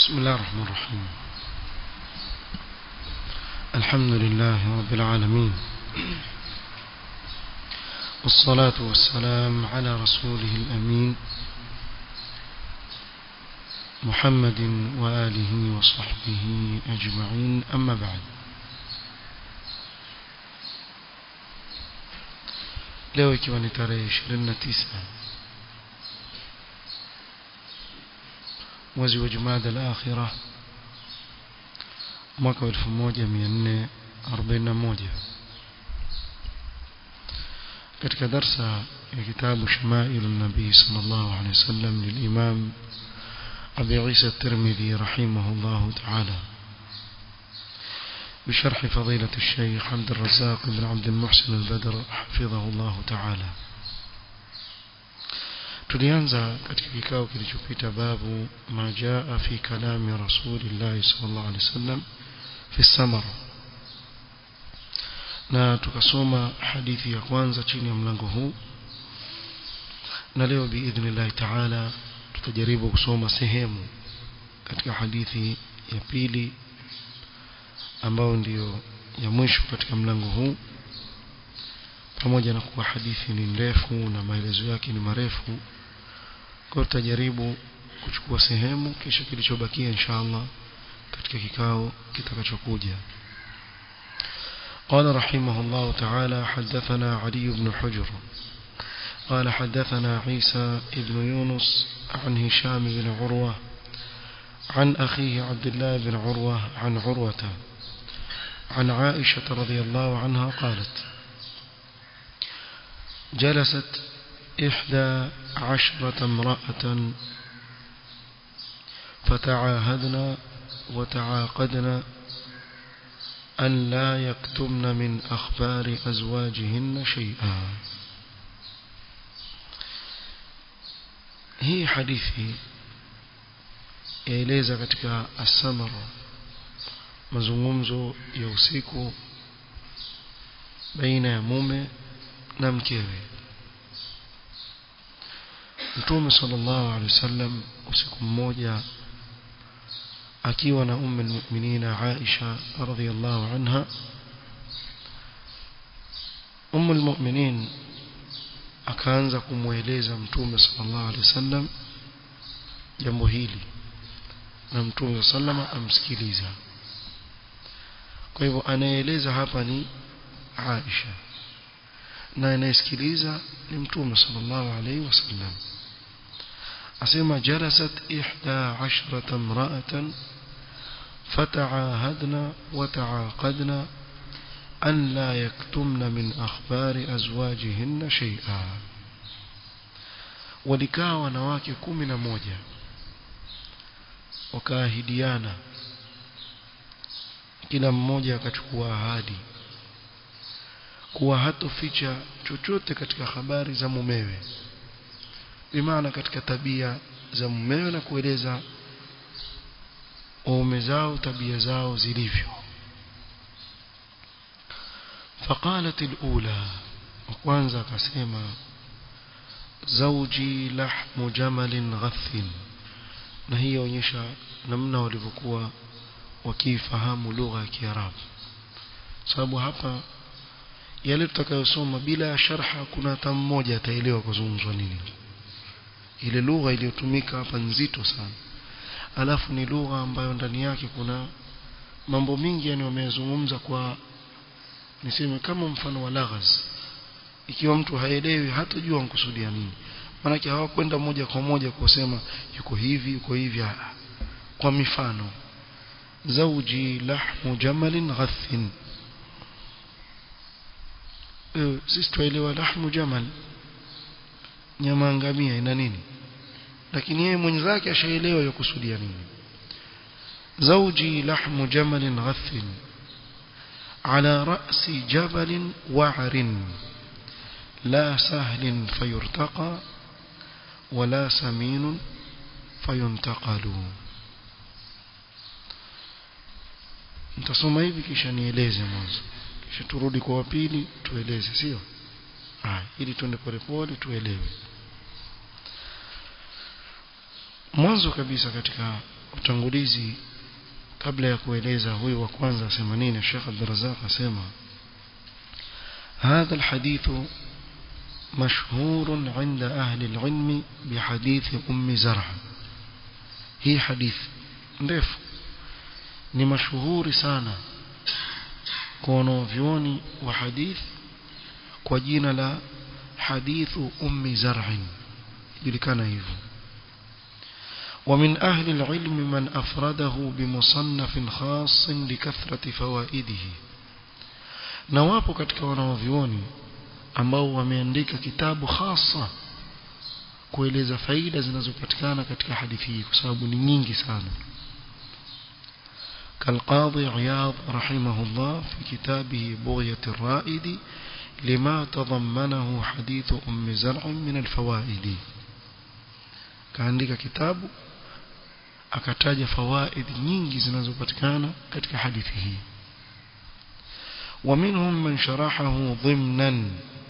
بسم الله الرحمن الرحيم الحمد لله رب العالمين والصلاة والسلام على رسوله الأمين محمد وآله وصحبه أجمعين أما بعد leo ikiwa ni tarehe 29 mwezi wa Jumada al-Akhirah mwaka 1441 katika darsa ya kitabu Shama'il an-Nabi sallallahu alayhi wasallam للإمام أبي عيسى الترمذي رحمه الله تعالى بشرح فضيلة الشيخ عبد الرزاق بن عبد المحسن البدر حفظه الله تعالى tulianza katika kikao kilichopita babu ma jaa fi kalami rasulillah sallallahu alaihi wasallam fi samara na tukasoma hadithi ya kwanza chini ya mlango huu na leo biidhnillah taala tutajaribu kusoma sehemu katika hadithi ya pili ambayo ndiyo ya mwisho katika mlango huu pamoja na kuwa hadithi ni ndefu na maelezo yake ni marefu kwa tutajaribu kuchukua sehemu kisha kilichobakia inshallah katika kikao kitakachokuja قال رحمه الله تعالى حدثنا علي بن حجر قال حدثنا عيسى بن يونس عن هشام بن عروة عن أخيه عبد الله بن عروة عن عروة عن عائشة رضي الله عنها قالت جلست إحدى عشرة امرأة فتعاهدنا وتعاقدنا أن لا يكتمن من أخبار أزواجهن شيئا هي حديثي yaeleza katika asamara mazungumzo ya usiku baina ya mume na mkewe Mtume sallallahu alaihi wasallam usiku mmoja akiwa na ummu almu'minina Aisha radhiyallahu anha ummu almu'minin akaanza kumweleza Mtume sallallahu alaihi wasallam jambo hili na Mtume sallama amsikiliza kwa hivyo anaeleza hapa ni Aisha na anayesikiliza ni Mtume sallallahu alaihi wasallam asema jalasat ihda ashrata imra'atan فتعاهدنا وتعاقدنا أن لا يكتمن من أخبار أزواجهن شيئا ولكا wanawake 11 wakaahidiana kila mmoja akachukua ahadi kuwa hatoficha chochote katika habari za mumewe bimaana katika tabia za mumewe na kueleza waume zao tabia zao zilivyo فقالت الأولى وكwanza akasema زوجي لحم جمل غث na hii yaonyesha namna walivyokuwa wakifahamu lugha ya Kiarabu sababu hapa yale tutakayosoma bila ya sharha kuna hata mmoja ataelewa kuzungumzwa nini ile lugha iliyotumika hapa nzito sana alafu ni lugha ambayo ndani yake kuna mambo mingi yani wamezungumza kwa niseme kama mfano wa laghaz ikiwa mtu haelewi hatajua mkusudia nini maanake hawakwenda moja kwa moja kusema yuko hivi yuko hivi kwa mifano zawji lahmu jamalin ghathin e, sisi tuelewa lahmu jamal nyama ngamia ina nini lakini yeye mwenzake ashaelewa yakusudia nini zawji lahmu jamalin ghathin على رأس جبل وعر لا سهل فيرتقى ولا سمين فينتقل nitasoma hivi kisha nieleze mwanzo kisha turudi kwa wapili tueleze sio ah ili tuende polepole tuelewe mwanzo kabisa katika utangulizi kabla ya kueleza huyu wa kwanza asema nini Sheikh Abdurrazzaq asema هذا الحديث مشهور عند أهل العلم بحديث أم زرع هي حديث ndefu ni mashuhuri sana kwa wanavyuoni wa hadith kwa jina la hadithu ummi zar'in julikana hivyo ومن أهل العلم من أفرده بمصنف خاص لكثرة فوائده نوابو katika wanavyuoni ambao wameandika kitabu hasa kueleza faida zinazopatikana katika hadithi hii kwa sababu ni nyingi sana كالقاضي عياض رحمه الله في كتابه بغية الرائد لما تضمنه حديث أم زرع من الفوائد كعندك كتاب akataja fawaid nyingi zinazopatikana katika hadithi hii ومنهم من شرحه ضمنا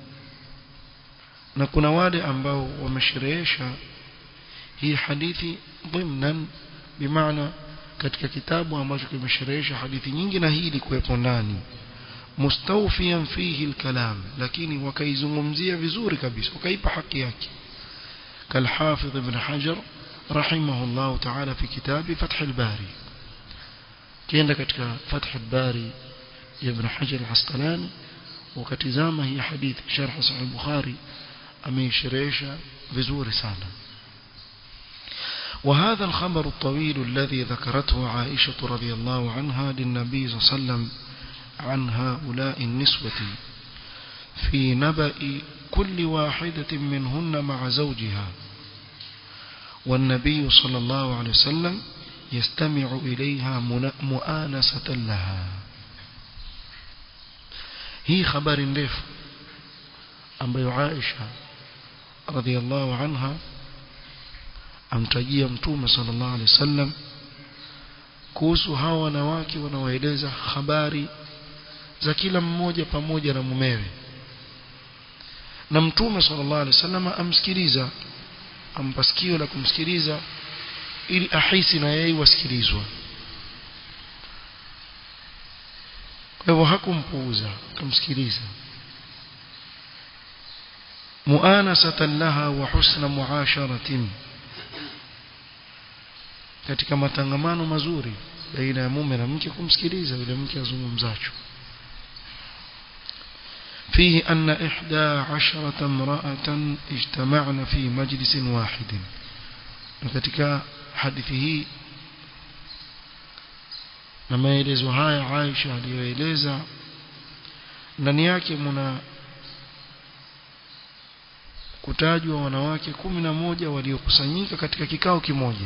na kuna wale ambao wamesherehesha hii hadithi ضمنا bimaana katika kitabu ambacho kimesherehesha hadithi nyingi na hii ilikuwepo ndani mustawfiyan fihi alkalam lakini wakaizungumzia vizuri kabisa wakaipa haki yake كالحافظ ابن حجر رحمه الله تعالى في كتاب فتح الباري كيenda katika فتح الباري يا ابن حجر العسقلاني وكتزامه هي حديث شرح صحيح البخاري ameisherehesha vizuri sana وهذا الخبر الطويل الذي ذكرته عائشة رضي الله عنها للنبي صلى الله عليه وسلم عن هؤلاء النسوة في نبأ كل واحدة منهن مع زوجها والنبي صلى الله عليه وسلم يستمع إليها مؤانسة لها هي خبر نdefu ambayo Aisha radhiallahu anha amtajia mtume sallallahu alaihi wasallam kuhusu hawa wanawake wanaoeleza habari za kila mmoja pamoja na mumewe na mtume sallallahu alaihi wasallam amsikiliza ampa sikio la kumsikiliza ili ahisi na yeye wasikilizwa kwa hivyo hakumpuuza akamsikiliza muanasatan laha wa husna muasharatin katika matangamano mazuri baina ya mume na mke kumsikiliza yule mke azungumzacho فيه أن إحدى عشرة امرأة اجتمعن في مجلس واحد katika hadithi hii na maelezo haya Aisha aliyoeleza ndani yake mna kutajwa wanawake kumi na moja waliokusanyika katika kikao kimoja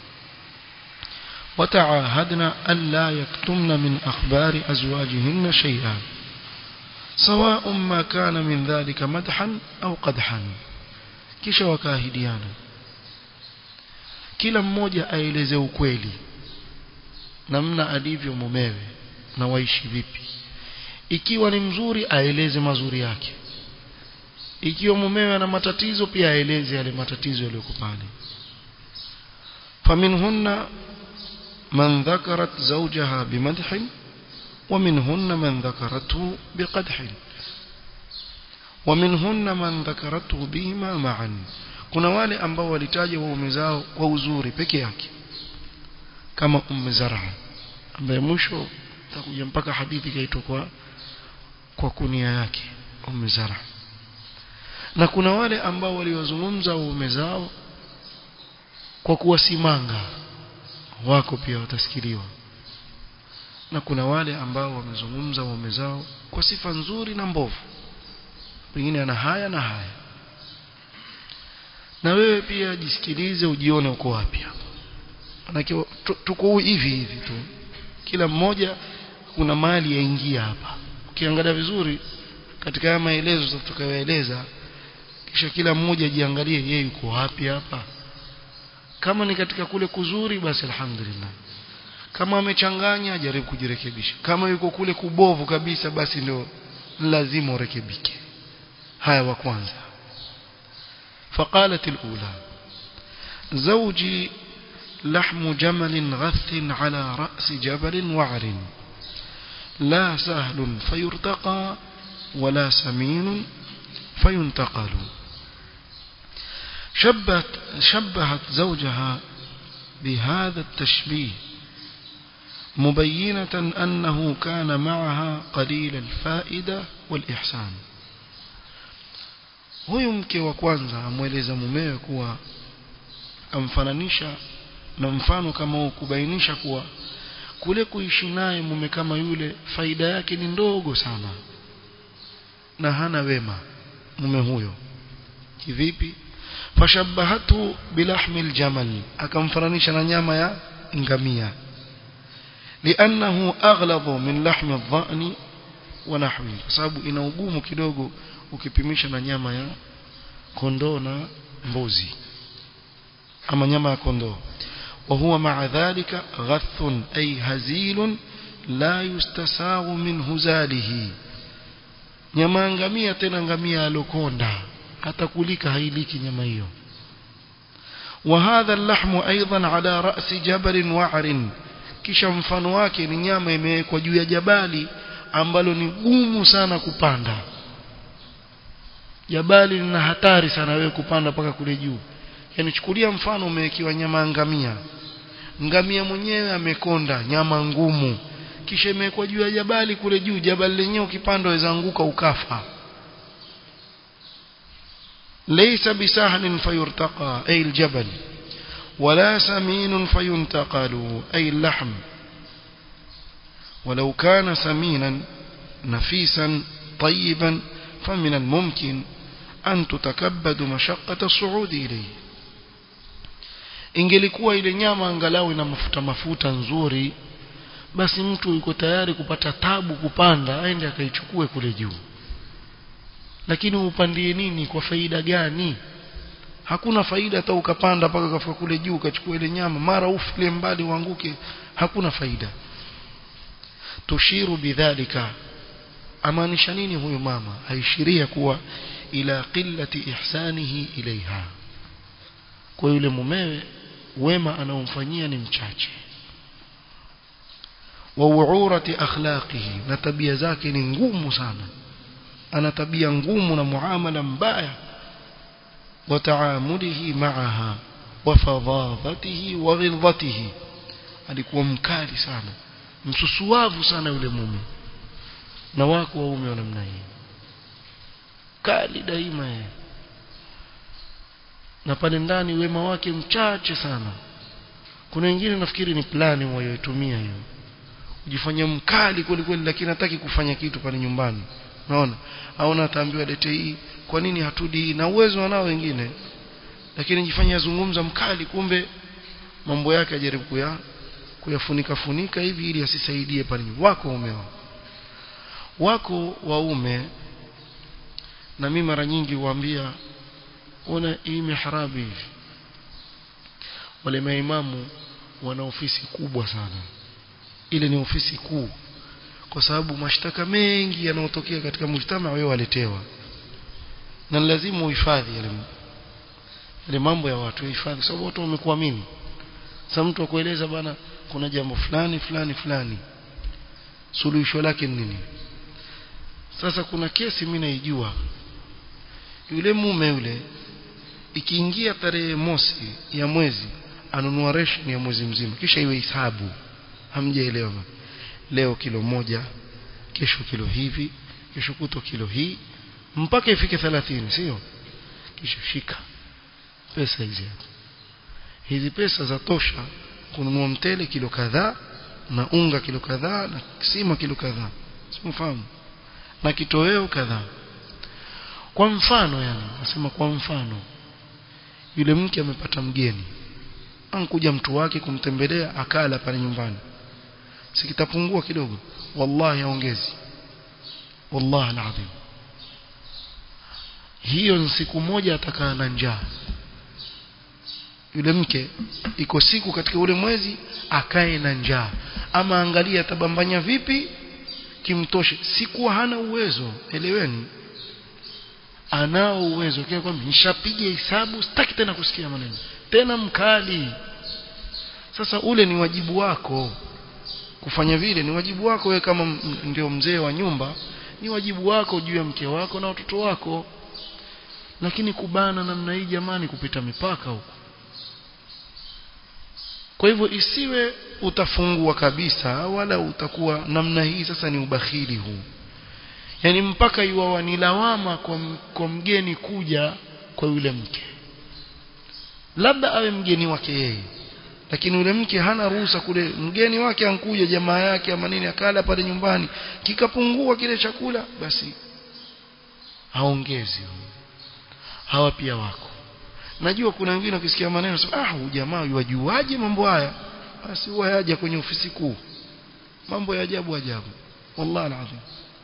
wataahadna alla yaktumna min akhbari azwajihinna shay'an سواء ما كان من ذلك مدحا أو قدحا kisha wakaahidiana kila mmoja aeleze ukweli namna alivyo mumewe na waishi vipi ikiwa ni mzuri aeleze mazuri yake ikiwa mumewe ana matatizo pia aeleze yale matatizo yaliyoko pale faminhunna man dhakarat zawjaha bimadhin ومنهن من ذكرته بقدح ومنهن من ذكرته بهما معا kuna wale ambao walitaja waume zao kwa uzuri peke yake kama umme zara ambaye mwisho takuja mpaka hadithi kaitwa kwa kwa kunia yake umme zara na kuna wale ambao waliwazungumza waume zao kwa kuwasimanga wako pia watasikiliwa na kuna wale ambao wamezungumza waume zao kwa sifa nzuri na mbovu pengine ana haya na haya na wewe pia jisikilize ujione uko wapi hapo manake tuko hivi hivi tu kila mmoja kuna mali yaingia hapa ukiangalia vizuri katika haya maelezo tutakayoeleza kisha kila mmoja jiangalie yeye yuko wapi hapa kama ni katika kule kuzuri basi alhamdulillah kama amechanganya jaribu kujirekebisha kama yuko kule kubovu kabisa basi ndio lazima urekebike haya wa kwanza فقالت الأولى زوجي لحم جمل غث على رأس جبل وعر لا سهل فيرتقى ولا سمين فينتقل شبهت, شبهت زوجها بهذا التشبيه مبينة أنه كان معها قليل الفائدة والإحسان huyu mke wa kwanza amweleza mumewe kuwa amfananisha na mfano kama huu kubainisha kuwa kule kuishi naye mume kama yule faida yake ni ndogo sana na hana wema mume huyo kivipi fashabahatu bilahmi aljamal akamfananisha na nyama ya ngamia liannahu aghladu min lahmi adh-dha'n wa nahwi kwa sababu ina ugumu kidogo ukipimisha na nyama ya kondoo na mbuzi ama nyama ya kondoo وهو مع ذلك غث أي هزيل لا يستساغ من هزاله nyama ngamia tena ngamia alokonda hata kulika hailiki nyama hiyo وهذا اللحم أيضا على رأس جبل وعر kisha mfano wake ni nyama imewekwa juu ya jabali ambalo ni gumu sana kupanda jabali lina hatari sana wewe kupanda mpaka kule juu yani chukulia mfano umewekiwa nyama ngamia ngamia mwenyewe amekonda nyama ngumu kisha imewekwa juu ya jabali kule juu jabali lenyewe ukipanda waweza anguka ukafa laysa bisahlin fayurtaqa ay aljabal ولا سمين فينتقل أي اللحم ولو كان سمينا نفيسا طيبا فمن الممكن أن تتكبد مشقة الصعود إليه ingelikuwa ile nyama angalau ina mafuta mafuta nzuri basi mtu yuko tayari kupata tabu kupanda aende akaichukue kule juu lakini upandie nini kwa faida gani hakuna faida hata ukapanda mpaka ukafika kule juu ukachukua ile nyama mara ufile mbali uanguke hakuna faida tushiru bidhalika amaanisha nini huyu mama aishiria kuwa ila qillati ihsanihi ilaiha kwa yule mumewe wema anaomfanyia ni mchache wa uurati akhlaqihi na tabia zake ni ngumu sana ana tabia ngumu na muamala mbaya wa taamulihi ma'aha wa fadhadhatihi wa ghilzatihi alikuwa mkali sana msusuavu sana yule mume na wako waume wa namna hii kali daima yeye na pale ndani wema wake mchache sana kuna wengine nafikiri ni plani wayoitumia hiyo kujifanya mkali kweli kweli lakini hataki kufanya kitu pale nyumbani unaona au ataambiwa lete hii kwa nini hatudi hii na uwezo wanao wengine lakini jifanya zungumza mkali kumbe mambo yake ajaribu kuya kuyafunika funika hivi ili asisaidie pale wako waume wao wako waume na mimi mara nyingi huambia ona hii mihrabi hivi wale maimamu wana ofisi kubwa sana ile ni ofisi kuu kwa sababu mashtaka mengi yanayotokea katika mujtama wewe waletewa na lazima uhifadhi yale yale mambo ya watu uhifadhi sababu watu wamekuamini sasa mtu akueleza bana kuna jambo fulani fulani fulani suluhisho lake ni nini sasa kuna kesi mimi naijua yule mume yule ikiingia tarehe mosi ya mwezi anunua ration ya mwezi mzima kisha iwe hisabu hamjaelewa leo kilo moja kesho kilo hivi kesho kuto kilo hii mpaka ifike 30 sio kisha shika pesa hizi hizi pesa za tosha kununua mtele kilo kadhaa na unga kilo kadhaa na sima kilo kadhaa simfahamu na kitoweo kadhaa kwa mfano yani nasema kwa mfano yule mke amepata mgeni ankuja mtu wake kumtembelea akala pale nyumbani sikitapungua kidogo wallahi aongezi wallahi alazim hiyo ni siku moja atakaa na njaa yule mke iko siku katika ule mwezi akae na njaa ama angalia atabambanya vipi kimtoshe sikuwa hana uwezo eleweni anao uwezo kwa kwamba nishapiga hesabu sitaki tena kusikia maneno tena mkali sasa ule ni wajibu wako kufanya vile ni wajibu wako wewe kama ndio mzee wa nyumba ni wajibu wako juu ya mke wako na watoto wako lakini kubana namna hii jamani kupita mipaka huko kwa hivyo isiwe utafungua kabisa wala utakuwa namna hii sasa ni ubakhili huu yani mpaka iwawa ni lawama kwa, kwa mgeni kuja kwa yule mke labda awe mgeni wake yeye lakini yule mke hana ruhusa kule mgeni wake ankuja jamaa yake ama nini akala pale nyumbani kikapungua kile chakula basi haongezi hawa pia wako najua kuna wengine wakisikia maneno sema ah huyu jamaa yuajuaje mambo haya basi huwa yaja kwenye ofisi kuu mambo ya ajabu ajabu wallahi alazim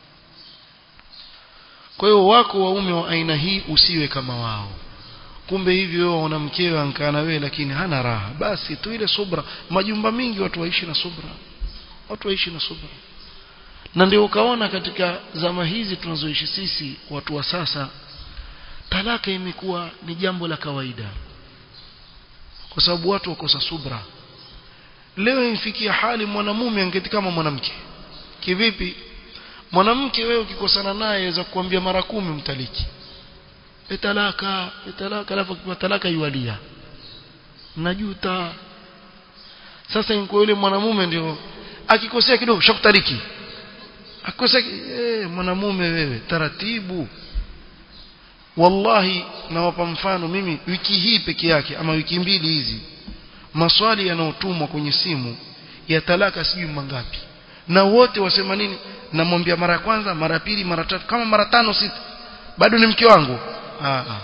kwa hiyo wako waume wa aina hii usiwe kama wao kumbe hivyo wewe una mkewe ankaa na wewe lakini hana raha basi tu ile subra majumba mingi watu waishi na subra watu waishi na subra na ndio ukaona katika zama hizi tunazoishi sisi watu wa sasa talaka imekuwa ni jambo la kawaida kwa sababu watu wakosa subra leo imfikia hali mwanamume angeti kama mwanamke kivipi mwanamke wewe ukikosana naye aweza kukuambia mara kumi mtaliki etalaka etalaka alafu kwa talaka yualia najuta sasa inko yule mwanamume ndio akikosea kidogo shakutariki akikosea eh mwanamume wewe taratibu wallahi nawapa mfano mimi wiki hii peke yake ama wiki mbili hizi maswali yanayotumwa kwenye simu ya talaka sijui mangapi na wote wasema nini namwambia mara ya kwanza mara ya pili mara tatu kama mara tano sita bado ni mke wangu ah ah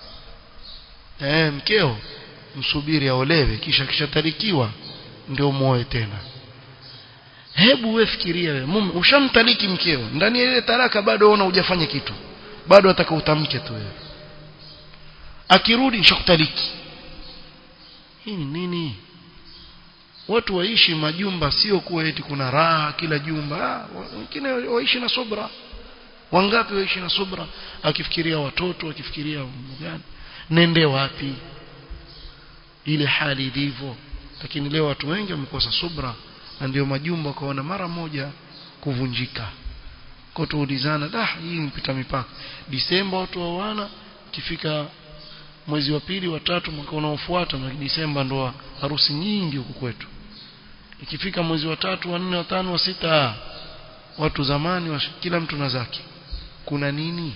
eh mkeo msubiri aolewe kisha kishatarikiwa ndio muoe tena hebu wewe fikiria wewe mume ushamtaliki mkeo ndani ya ile talaka bado ona hujafanya kitu bado ataka utamke tu wewe akirudi nishakutaliki hii ni nini watu waishi majumba sio kuwa eti kuna raha kila jumba wengine waishi na subra wangapi waishi na subra akifikiria watoto akifikiria mambo gani nende wapi ile hali ilivyo lakini leo watu wengi wamekosa subra na ndio majumba kaona mara moja kuvunjika kwa tuulizana da hii mpita mipaka Disemba watu wawana kifika mwezi wa pili wa tatu mwaka unaofuata na Disemba ndo harusi nyingi huku kwetu ikifika mwezi wa tatu wa nne wa tano wa sita watu zamani wa, kila mtu na zake kuna nini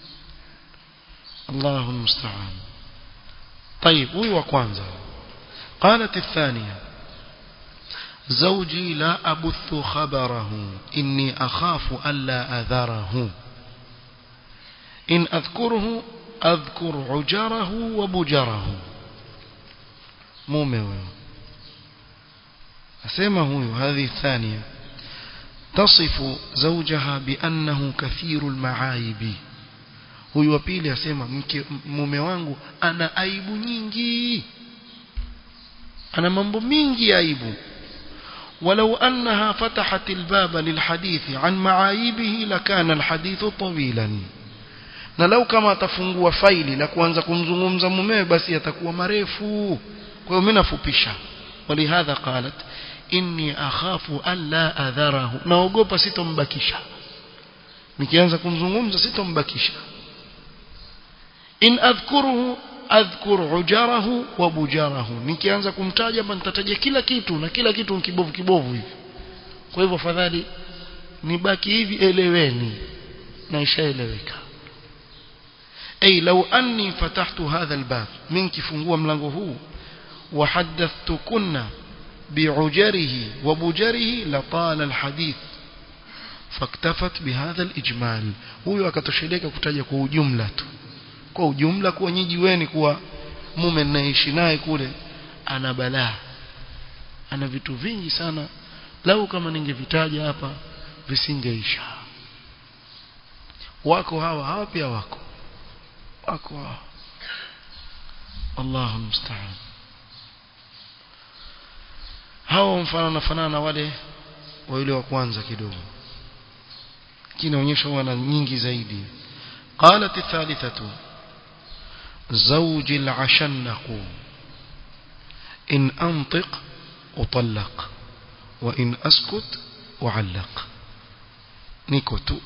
Allahu musta'an طيب huyu wa kwanza قالت الثانية زوجي لا أبث خبره إني أخاف ألا أذره إن أذكره أذكر عجره وبجره mume huyo asema huyu هذه الثانية تصف زوجها بأنه كثير المعايب huyu wa pili asema mke mume wangu ana aibu nyingi ana mambo mingi ya aibu ولو أنها فتحت الباب للحديث عن معايبه لكان الحديث طويلا na lau kama atafungua faili la kuanza kumzungumza mumewe basi yatakuwa marefu kwa hiyo mimi nafupisha walihadha qalat inni akhafu alla adharahu naogopa sitombakisha nikianza kumzungumza sitombakisha in adhkuruhu adhkur ujarahu wa bujarahu nikianza kumtaja hapa nitataja kila kitu na kila kitu kibovu kibovu hivi kwa hivyo fadhali nibaki hivi eleweni na ishaeleweka ay law anni fatahtu hadha albab minki fungua mlango huu wa hadathtukunna bi'ujarihi wa bujarihi la tala alhadith faktafat bihadha alijmal huyo akatosheleka kutaja kwa ujumla tu kwa ujumla kuwa nyinyi weni kuwa mume ninaishi naye kule ana balaa ana vitu vingi sana lau kama ningevitaja hapa visingeisha wako hawa hawa pia wako wako hawa Allahu musta'an hawa mfanana fanana na wale wa yule wa kwanza kidogo kinaonyesha wana nyingi zaidi قالت الثالثة زوج العشنق إن أنطق utalaq wa in askut uallaq niko tu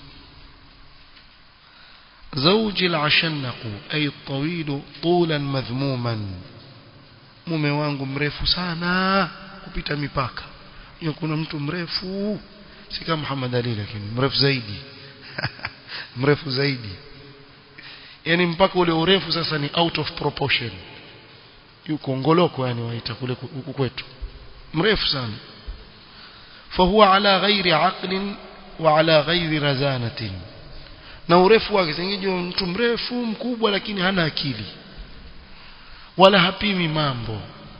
زوجي العشنق أي الطويل طولا مذموما mume wangu mrefu sana kupita mipaka hiyo kuna mtu mrefu si kama Muhammad Ali lakini mrefu zaidi mrefu zaidi yani mpaka ule urefu sasa ni out of proportion yuko ngoloko yani waita kule huku kwetu mrefu sana fahuwa ala ghairi aqlin wa ala ghairi razanatin na urefu wake singije mtu mrefu mkubwa lakini hana akili wala hapimi mambo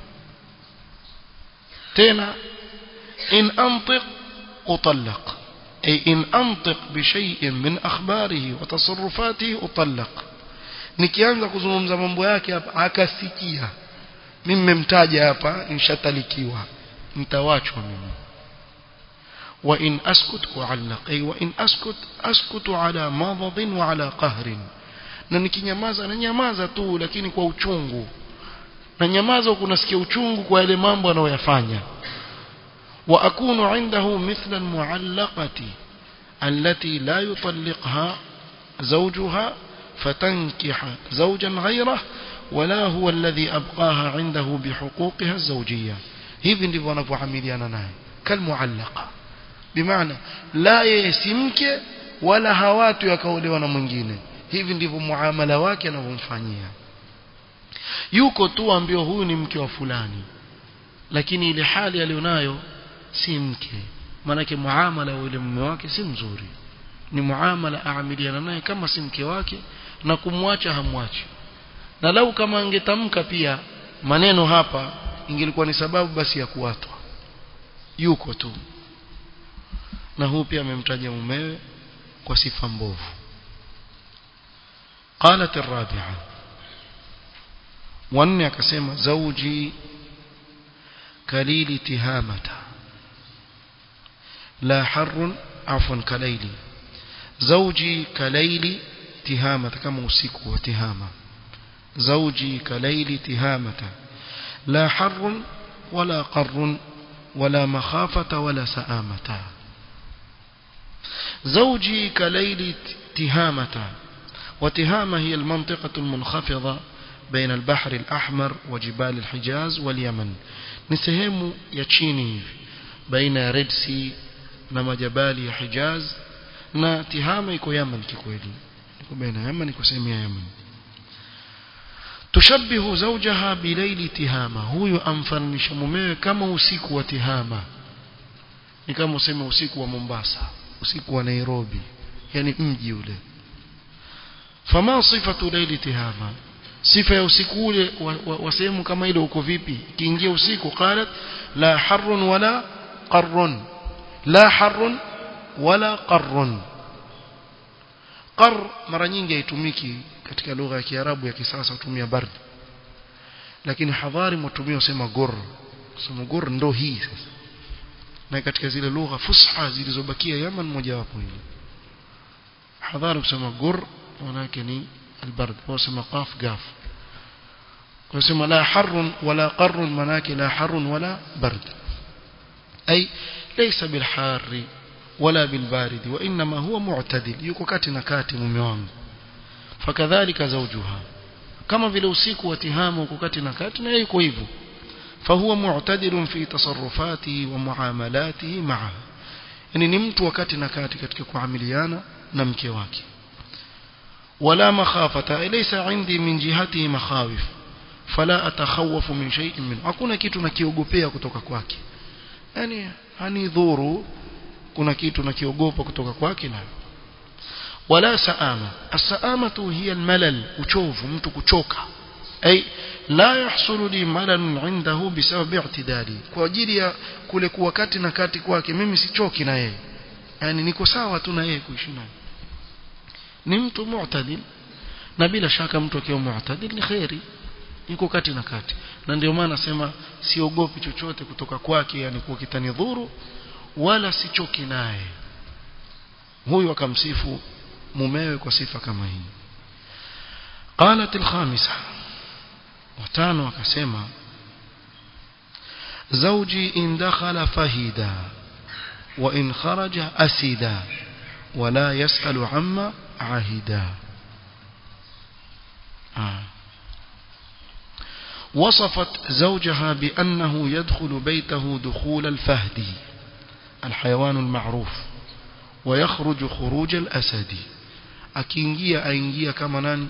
tena in antiq utallaq ay in antiq bi shay'in min akhbarihi wa tasarrufatihi utallaq nikianza kuzungumza mambo yake hapa akasikia mimi nimemtaja hapa nishatalikiwa mtawachwa mimi wa in askut uallaq ay wa in askut askutu ala madad wa ala qahr na nikinyamaza na nyamaza tu lakini kwa uchungu na nyamaza kunasikia uchungu kwa yale mambo anayoyafanya wa akunu indahu mithla almuallaqati allati la yutalliqha zawjuha فتنكح زوجا غيره ولا هو الذي أبقاها عنده بحقوقها الزوجية hivi ndivyo wanavyoamiliana naye kalmuallaqa bimaana la yesimke wala hawatu yakaolewa na mwingine hivi ndivyo muamala wake anavyomfanyia yuko tu ambio huyu ni mke wa fulani lakini ile hali alionayo si mke maanake muamala wa yule mume wake si mzuri ni muamala aamiliana naye kama si mke wake na kumwacha hamwachi na lau kama angetamka pia maneno hapa ingelikuwa ni sababu basi ya kuwatwa yuko tu na huu pia amemtaja mumewe kwa sifa mbovu قالت الرابعة wanne akasema zauji kalili tihamata la harrun afwan kalaili zauji kalaili tihamata kama usiku wa tihama zauji kalaili tihamata la harrun wala qarrun wala makhafata wala saamata زوجي كليل تهامة وتهامة هي المنطقة المنخفضة بين البحر الأحمر وجبال الحجاز واليمن نسهم يتشيني بين ريد سي نما جبال حجاز na tihama iko Yemen kikweli iko baina Yemen iko sehemu ya Yemen tushabihu zawjaha bilaili tihama huyu amfananisha mumewe kama usiku wa tihama ni kama useme usiku wa Mombasa usiku wa Nairobi yani mji ule fama sifatu laili tihama sifa ya usiku ule wa, wa, wa sehemu kama ile uko vipi kiingia usiku qalat la harrun wala qarrun la harrun wala qarrun qar mara nyingi haitumiki katika lugha ya Kiarabu ya kisasa hutumia bard lakini hadhari mtumia usema gur kusema gur ndo hii sasa na katika zile lugha fusha zilizobakia Yaman moja wapo hili hadhari kusema gur manake ni البرد وسمى قاف قاف وسمى لا حر ولا قر مناك لا حر ولا برد أي ليس بالحار ولا بالبارد وإنما هو معتدل يكو كاتنا كاتي مميوان فكذلك زوجها كما في لوسيك وتهام وكاتنا كاتنا يكو إيفو فهو معتدل في تصرفاته ومعاملاته معها يعني نمت وكاتنا كاتي كتك كعمليانا نمكي واكي ولا مخافة ليس عندي من جهته مخاوف فلا أتخوف من شيء منه hakuna kitu nakiogopea kutoka kwake yani hanidhuru kuna kitu nakiogopa kutoka kwake na wala saama as-saamatu hiya al-malal uchovu mtu kuchoka ay la yahsulu li malal indahu bisabab i'tidali kwa ajili ya kule kuwa kati na kati kwake mimi sichoki na yeye yani niko sawa tu na yeye kuishi naye ni mtu mu'tadil na bila shaka mtu akiwa mu'tadil ni khairi yuko kati na kati na ndio maana nasema siogopi chochote kutoka kwake yani kwa kitanidhuru wala sichoki naye huyu akamsifu mumewe kwa sifa kama hii قالت الخامسة وتانو akasema زوجي إن دخل فهدا وإن خرج أسدا ولا يسأل عما عهدا آه. وصفت زوجها بأنه يدخل بيته دخول الفهد الحيوان المعروف ويخرج خروج الأسد akiingia aingia kama nani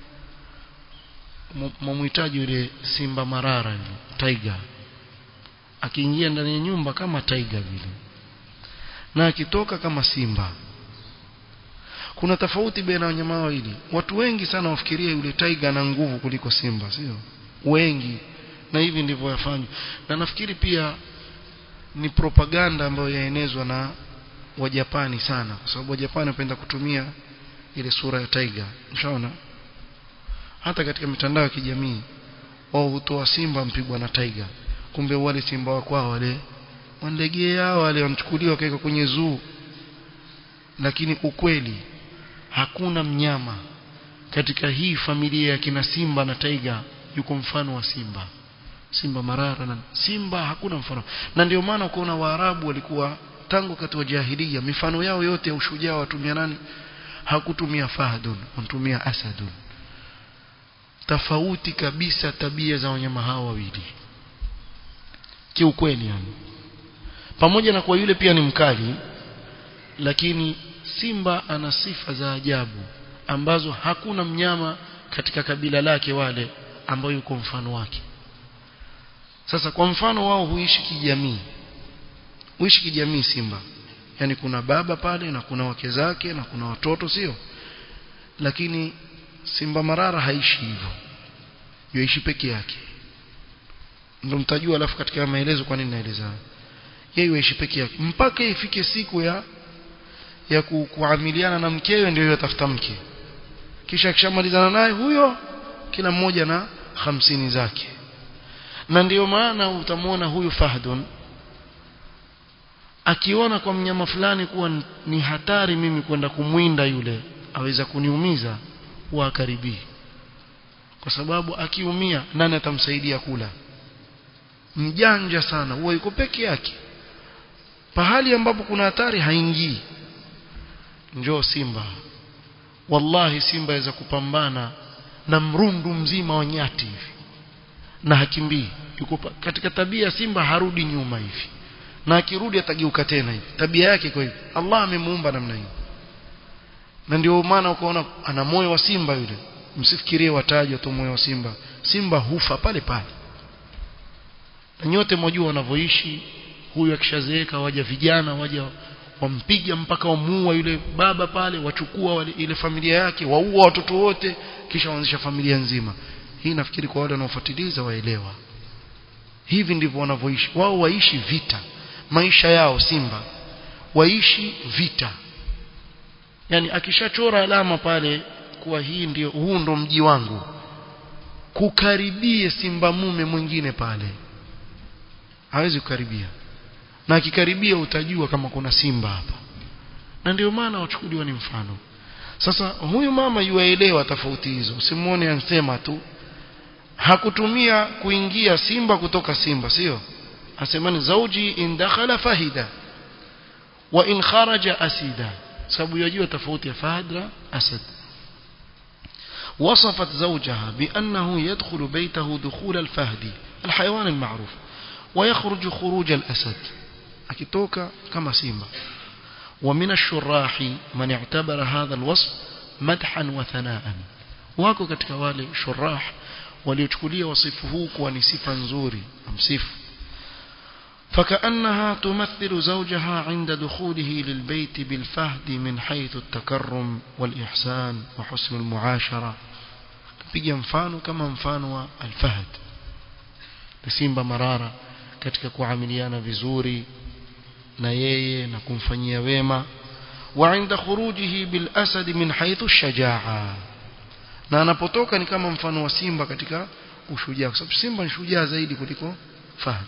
mumhitaji yule simba marara yule tiger akiingia ndani ya nyumba kama tiger vile na akitoka kama simba kuna tofauti baina wanyama wawili watu wengi sana wafikiria yule tiger ana nguvu kuliko simba sio wengi na hivi ndivyo yafanywa na nafikiri pia ni propaganda ambayo yaenezwa na wajapani sana kwa sababu wajapani wanapenda kutumia ile sura ya tiger mshaona hata katika mitandao ya kijamii wao hutoa simba mpigwa na tiger kumbe wale simba wa kwao wale wanlegea wale wanachukuliwa kaeka kwenye zoo lakini ukweli hakuna mnyama katika hii familia ya kina simba na taiga yuko mfano wa simba simba marara na simba hakuna mfano na ndio maana ukaona waarabu walikuwa tangu wakati wa jahiliya mifano yao yote ya ushujaa watumia nani hakutumia fahdun wanatumia asadun tofauti kabisa tabia za wanyama hao wawili kiukweli yani pamoja na kwa yule pia ni mkali lakini simba ana sifa za ajabu ambazo hakuna mnyama katika kabila lake wale ambao yuko mfano wake sasa kwa mfano wao huishi kijamii huishi kijamii simba yani kuna baba pale na kuna wake zake na kuna watoto sio lakini simba marara haishi hivyo yoishi peke yake ndio mtajua alafu katika maelezo kwa nini naeleza yeye yoishi peke yake mpaka ifike siku ya ya ku, kuamiliana na mkewe ndio yatafuta mke kisha akishamalizana naye huyo kila mmoja na hamsini zake na ndiyo maana utamwona huyu fahdun akiona kwa mnyama fulani kuwa ni hatari mimi kwenda kumwinda yule aweza kuniumiza huwa akaribii kwa sababu akiumia nani atamsaidia kula mjanja sana huwa yuko peke yake pahali ambapo kuna hatari haingii njoo simba wallahi simba aweza kupambana na mrundu mzima wa nyati hivi na hakimbii yuko katika tabia simba harudi nyuma hivi na akirudi atageuka tena hivi tabia yake kwa hivi Allah amemuumba namna hiyo na ndio maana ukaona ana moyo wa simba yule msifikirie watajwa tu moyo wa simba simba hufa pale pale na nyote mwajua wanavyoishi huyu akishazeeka waja vijana waja wampiga mpaka wamuua yule baba pale wachukua wale, ile familia yake waua watoto wote kisha waanzisha familia nzima hii nafikiri kwa wale wanaofuatiliza waelewa hivi ndivyo wanavyoishi wao waishi vita maisha yao simba waishi vita yani akishachora alama pale kuwa hii ndio huu ndo mji wangu kukaribie simba mume mwingine pale hawezi kukaribia na akikaribia utajua kama kuna simba hapa na ndio maana wachukuliwa ni mfano sasa huyu mama yuaelewa tofauti hizo usimuone ansema tu hakutumia kuingia simba kutoka simba sio asemani zauji in dakhala fahida wa in kharaja asida sababu yajua tofauti ya fahad na asad وصفت زوجها بأنه يدخل بيته دخول الفهد الحيوان المعروف ويخرج خروج الأسد akitoka kama simba ومن الشراح من اعتبر هذا الوصف مدحا وثناء wako katika wale shurah waliochukulia wasifu huu kuwa ni sifa nzuri amsifu فكأنها تمثل زوجها عند دخوله للبيت بالفهد من حيث التكرم والإحسان وحسن المعاشرة piga mfano kama mfano wa alfahd simba marara katika kuamiliana vizuri na yeye na kumfanyia wema wa inda khurujihi bil asad min haythu shajaa na anapotoka ni kama mfano wa simba katika ushujaa kwa sababu simba ni shujaa zaidi kuliko fahd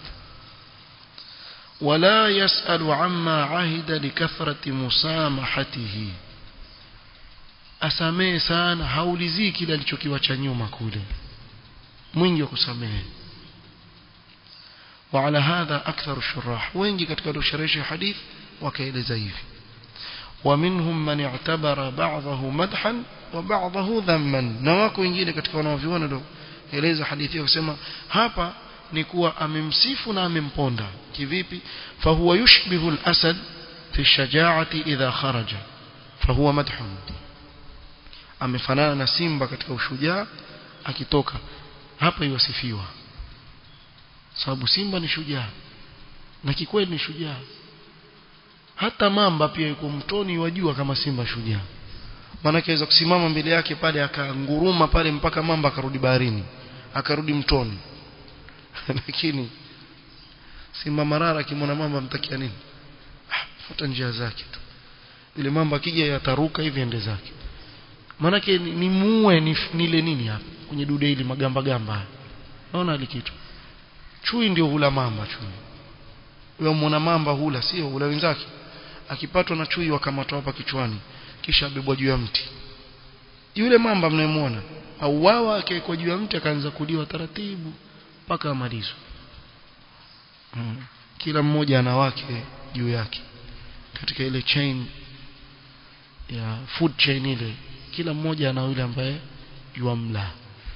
ولا يسأل عما عهد لكثرة مسامحته asamehe sana haulizii kile alichokiwacha nyuma kule mwingi wa kusamehe وعلى هذا أكثر الشراح وين katika waliosherehesha hadith wakaeleza hivi ومنهم من اعتبر بعضه مدحا وبعضه ذما na wako wengine katika wanaoviona ndio eleza hadithi kusema hapa ni kuwa amemsifu na amemponda kivipi fahuwa yushbihu al-asad fi shajaati idha kharaja fahuwa madhun amefanana na simba katika ushujaa akitoka hapa iwasifiwa sababu simba ni shujaa na kikweli ni shujaa hata mamba pia yuko mtoni wajua kama simba shujaa maana aweza kusimama mbele yake pale akanguruma pale mpaka mamba akarudi baharini akarudi mtoni lakini simba marara akimwona mamba mtakia nini ah, fuata njia zake tu ile mamba akija yataruka hivi ende zake maanake ni, ni muue ni, nile nini hapa kwenye dude hili magamba gamba naona hali kitu chui ndio hula mamba chui wewe muona mamba hula sio hula wenzake akipatwa na chui wakamatwa hapa kichwani kisha abebwa juu ya mti yule mamba mnayemwona auawa akawekwa juu ya mti akaanza kuliwa taratibu mpaka amalizwe hmm. kila mmoja ana wake juu yake katika ile chain ya food chain ile kila mmoja ana yule ambaye yuamla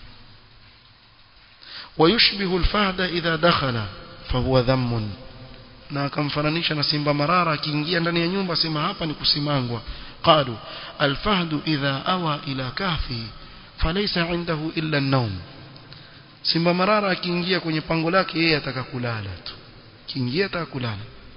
ويشبه الفهد إذا دخل فهو ذم na akamfananisha na simba marara akiingia ndani ya nyumba sema hapa ni kusimangwa qalu alfahdu idha awa ila kahfi falaysa indahu illa an-nawm simba marara akiingia kwenye pango lake yeye ataka kulala tu kiingia ataka kulala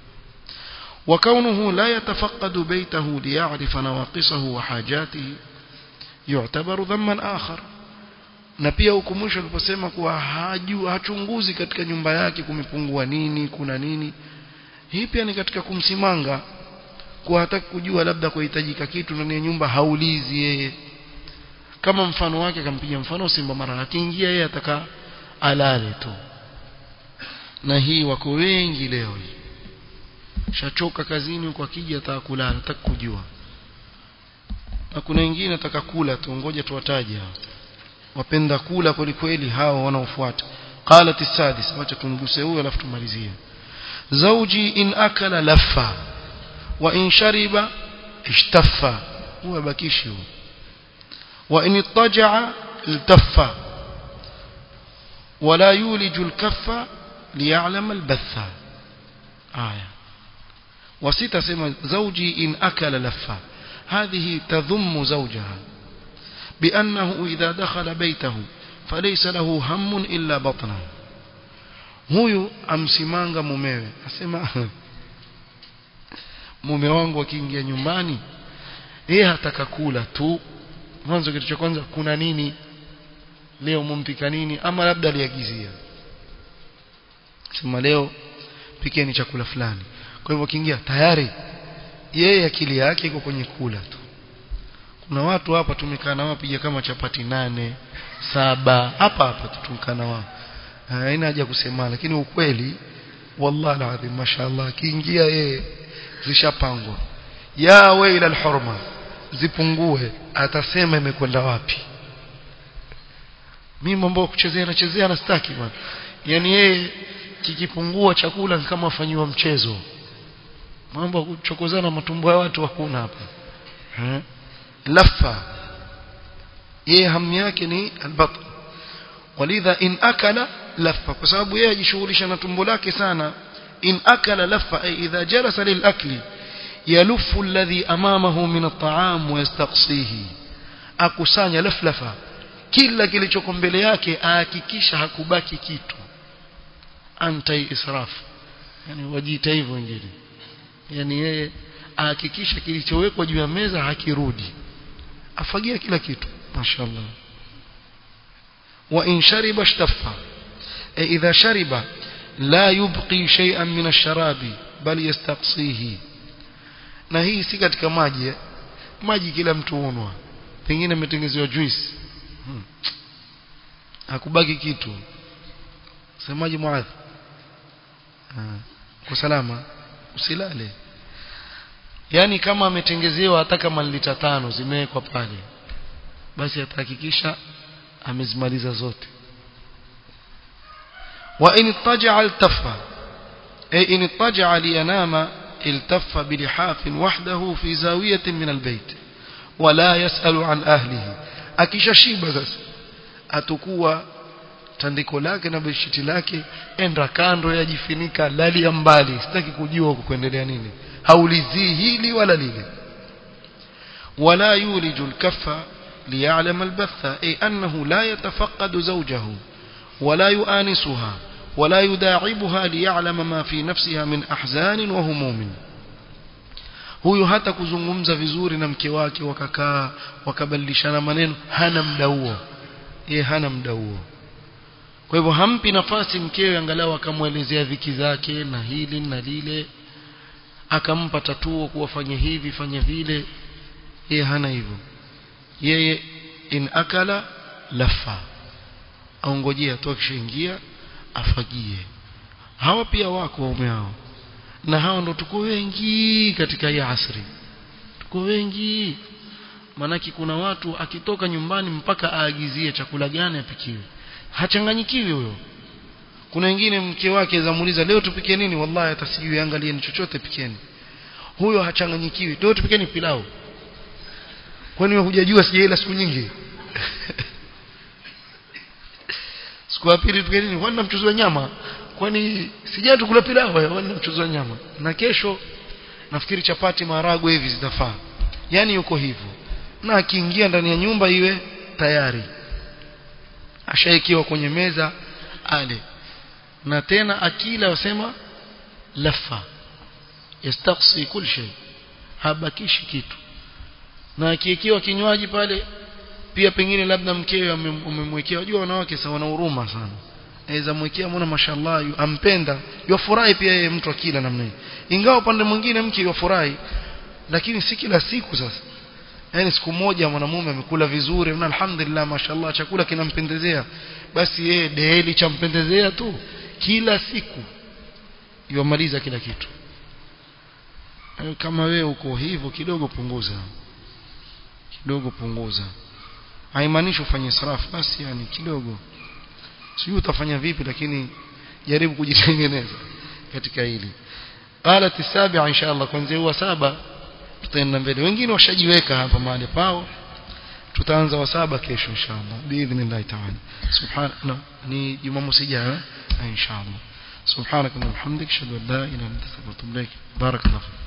وكونه لا يتفقد بيته ليعرف نواقصه وحاجاته يعتبر ذما آخر na pia huko mwisho aliposema kuwa hajua hachunguzi katika nyumba yake kumepungua nini kuna nini hii pia ni katika kumsimanga kwa hataki kujua labda kuhitajika kitu ndani ya nyumba haulizi yeye kama mfano wake akampiga mfano simba mara akiingia yeye ataka alale tu na hii wako wengi leo hii shachoka kazini huko akija ataka kulala ataka kujua na kuna wengine ataka kula tu ngoja tuwataje hao wapenda kula kweli kweli hao wanaofuata qalat as-sadis wacha tumguse huyo alafu tumalizie zawji in akala laffa wa in shariba ishtaffa huwa bakishi huyo wa in ittaja'a iltaffa ولا يولج الكف ليعلم البث آية وستة سمى زوجي إن أكل لفا هذه تذم زوجها بأنه إذا دخل بيته فليس له هم إلا بطنه huyu amsimanga mumewe asema mume wangu akiingia nyumbani yeye hataka kula tu mwanzo kitu cha kwanza kuna nini leo mumpika nini ama labda aliagizia sema leo pikeni chakula fulani kwa hivyo kiingia tayari yeye akili yake iko kwenye kula tu kuna watu hapa tumekaa na wao piga kama chapati nane saba hapa hapa tumekaa na wao haina haja kusema lakini ukweli wallahi alazim mashaallah kiingia yeye zishapangwa ya waila alhurma zipungue atasema imekwenda wapi mimi mambo kuchezea nachezea na staki bwana yani yeye kikipungua chakula kama afanyiwa mchezo mambo ya kuchokozana matumbo ya watu hakuna hapa eh lafa yeye hamu yake ni albatn walidha in akala lafa kwa sababu yeye ajishughulisha na tumbo lake sana in akala lafa ay idha jalasa lilakli yalufu alladhi amamahu min at'am wa yastaqsihi akusanya laflafa kila kilichoko mbele yake ahakikisha hakubaki kitu anti israf yani wajiita hivyo wengine yani yeye ahakikisha kilichowekwa juu ya meza hakirudi afagia kila kitu mashaallah wa in shariba ishtaffa e idha shariba la yubqi shay'an min ash-sharabi bal yastaqsihi na hii si katika maji maji kila mtu unwa pengine imetengezewa juice hmm. hakubaki kitu semaji muadhi kwa salama usilale yani kama ametengezewa hata kama lita tano zimewekwa pale basi atahakikisha amezimaliza zote وإن اضطجع التف أي إن اضطجع لينام التف بلحاف وحده في زاوية من البيت ولا يسأل عن أهله akishashiba sasa atakuwa tandiko lake na beshiti lake enda kando yajifinika lali ya mbali sitaki kujua huko kuendelea nini haulizii hili wala lile ولا يولج الكف ليعلم البث أي أنه لا يتفقد زوجه ولا يؤانسها ولا يداعبها ليعلم ما في نفسها من أحزان وهموم huyu hata kuzungumza vizuri na mke wake wakakaa wakabadilishana maneno hana muda huo yeye hana muda huo kwa hivyo hampi nafasi mkewe angalau akamwelezea dhiki zake na hili na lile akampa tatuo kuwafanya hivi fanya vile yeye hana hivyo yeye in akala lafa aongojea tu akishaingia afagie hawa pia wako waume hao na hao ndo tuko wengi katika hii asri tuko wengi maanake kuna watu akitoka nyumbani mpaka aagizie chakula gani apikiwe hachanganyikiwi huyo kuna wengine mke wake zamuuliza leo tupike nini wallahi hata sijui angalieni chochote pikeni huyo hachanganyikiwi leo tupikeni pilau kwani hujajua sijaila siku nyingi siku ya pili tupike nini kwani mchuzi wa nyama kwani sijaa tukula pilau kwani mchuzi wa nyama na kesho nafikiri chapati maharagwe hivi zitafaa yani yuko hivyo na akiingia ndani ya nyumba iwe tayari ashaikiwa kwenye meza ale na tena akila wasema lafa yastaqsi kul shay habakishi kitu na akiwekewa kinywaji pale pia pengine labda mkewe umemwekea unajua wanawake sawa na huruma sana aweza mwekea mbona mashallah yu, ampenda yofurahi pia yeye mtu akila namna hii ingawa upande mwingine mke yofurahi lakini si kila siku sasa yani siku moja mwanamume amekula vizuri na alhamdulillah mashallah chakula kinampendezea basi yeye deheli champendezea tu kila siku yomaliza kila kitu kama wewe uko hivyo kidogo punguza kidogo punguza haimaanishi ufanye israfu basi yani kidogo sijui utafanya vipi lakini jaribu kujitengeneza katika hili qalat السابعه ان شاء الله kuanzia wa saba tutaenda mbele wengine washajiweka hapa mahali pao tutaanza wa saba kesho inshallah biidhnillah ta'ala subhana ni jumamosi ijayo inshallah subhanaka wa bihamdika ashhadu an la ilaha illa anta astaghfiruka wa atubu ilaik barakallahu